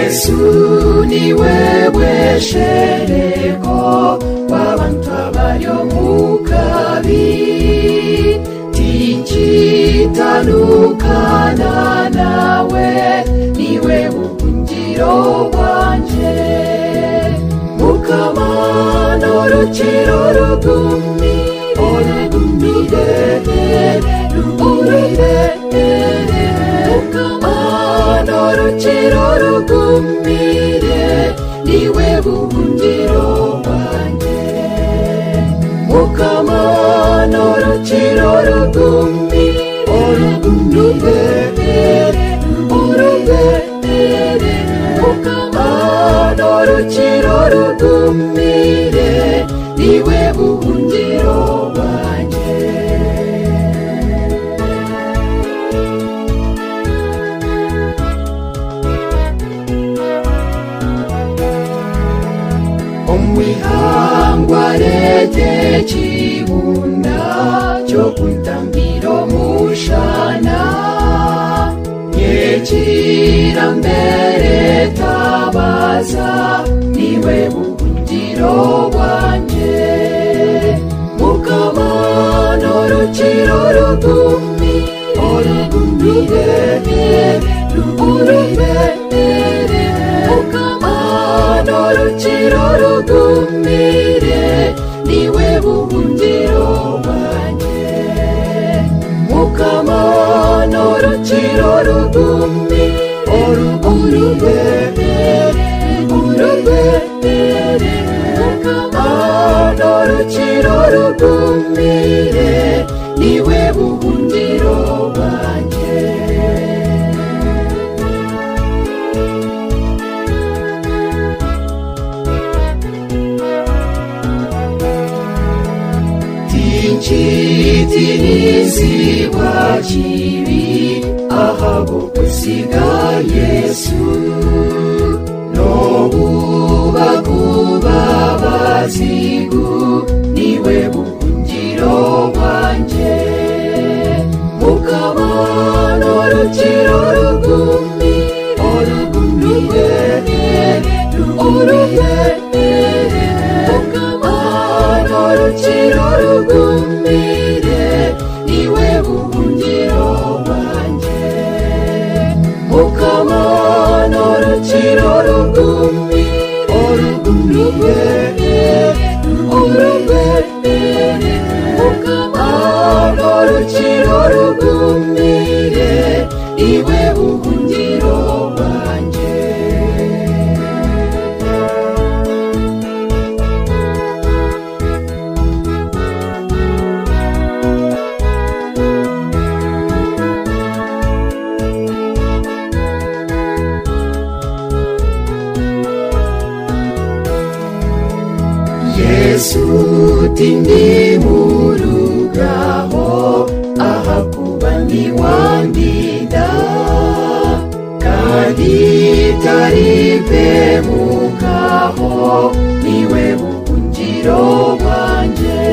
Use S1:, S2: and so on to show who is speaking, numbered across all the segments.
S1: yesu ni wewe shereko w'abantu abaryo mu kabi tinjitanukana nawe niwe buhungiro bwanje mukamana urukiro rugumi orugumire rugumire mukamana urukiro rugumire niwe buhungiro bwanjye mukamana urukiro rugumi orugumire urugumire mukamana urukiro rugumire niwe buhungiro bwanjye omwihangwa rete kibunda kyokutambiro mushana nyekira mbere tabaza niwe buhungiro bwanje mukamana urukiro rugumi orugumire rugumire mukamana urukiro rugumire niwe buhungiro bwanjye mukamana urukiro rugumi orugumire rugumire mukamana urukiro rugumire niwe buhungiro bwanjye tinchitinisibwa chivi ahabo kusiga yesu nobuba kuba bazigu niwe buhungiro bwanje mukamana urukiro rugumi orugumire urugumire mukamana urukiro rugumire niwe buhungiro bwanjye mukamana urukiro rugumi orugumire urugumire mukamana urukiro rugumire niwe buhungiro bwanjye yesu tindi murugaho ahakuba ntiwandida kandi taripe mukaho niwe buhungiro bwanjye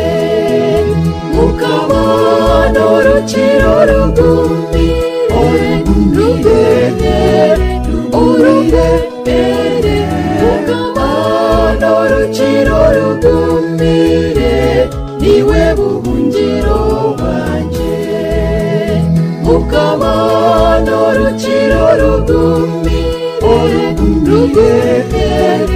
S1: mukabana urukiro rugumi orugumire urugumire mukabana urukiro rugumire niwe buhungiro bwanjye mukabana urukiro rugumi orugumire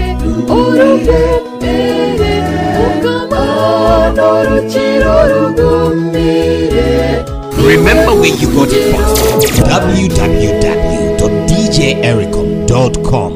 S1: urugumire mukabana urukiro rugumire
S2: Remember where you got it from. www.djericom.com